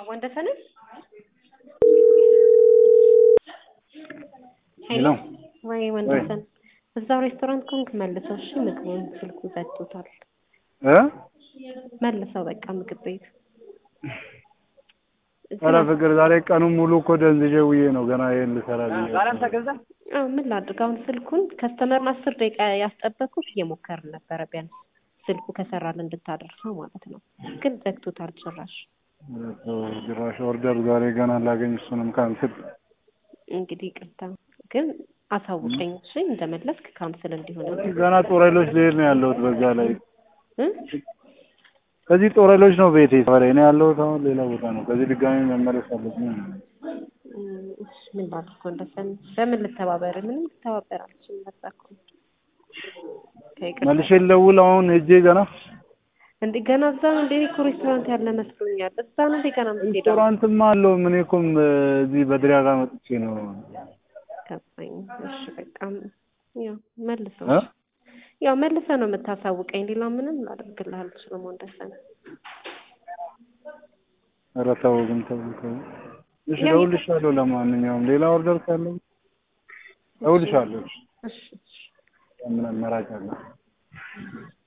ወንደሰን ሄሎ ወይ ወንደሰን እዛው ሬስቶራንት ኮንክ መልሰው እሺ ምግቡን ስልኩ ዘግቶታል እ መልሰው በቃ ምግብ ቤት ኧረ ፍቅር ዛሬ ቀኑን ሙሉ እኮ ደንዝዤ ውዬ ነው ገና ይሄን ልሰራ ብዬ አዎ ምን ላድርግ አሁን ስልኩን ከስተመርን አስር ደቂቃ ያስጠበኩት እየሞከርን ነበረ ቢያንስ ስልኩ ከሰራል እንድታደርሰው ማለት ነው ግን ዘግቶታል ጭራሽ ጭራሽ ኦርደር ዛሬ ገና ላገኝ እሱንም ካንስል እንግዲህ ይቅርታ ግን አሳውቀኝ እሺ እንደመለስክ ካንስል እንዲሆን ገና ጦረሎች ልሄድ ነው ያለሁት በዛ ላይ እ ከዚህ ጦረሎች ነው ቤቴ ሰፈሬ እኔ ያለሁት አሁን ሌላ ቦታ ነው ከዚህ ድጋሚ መመለስ አለብኝ እሺ ምን ላድርግ ወንደሰን በምን ልተባበር ምንም ልተባበር አልችልም በዛ እኮ ነው ከይቅርታ መልሼ ልደውል አሁን ሄጄ ገና እንዴ ገና እዛ ነው እንዴ እኔ እኮ ሬስቶራንት ያለ መስሎኛል እዛ ነው እንዴ ገና የምትሄደው ሬስቶራንትማ አለው ምን እኮም እዚህ በድሪያ ጋር መጥቼ ነው ገባኝ እሺ በቃ ያው መልሰው እ ያው መልሰህ ነው የምታሳውቀኝ ሌላ ምንም ላደርግልህ አልችልም ወንደሰን ኧረ ተው ግን ተው ተው እሺ እደውልልሻለሁ ለማንኛውም ሌላ ኦርደር ካለ እደውልልሻለሁ እሺ እሺ ምን አማራጭ አለ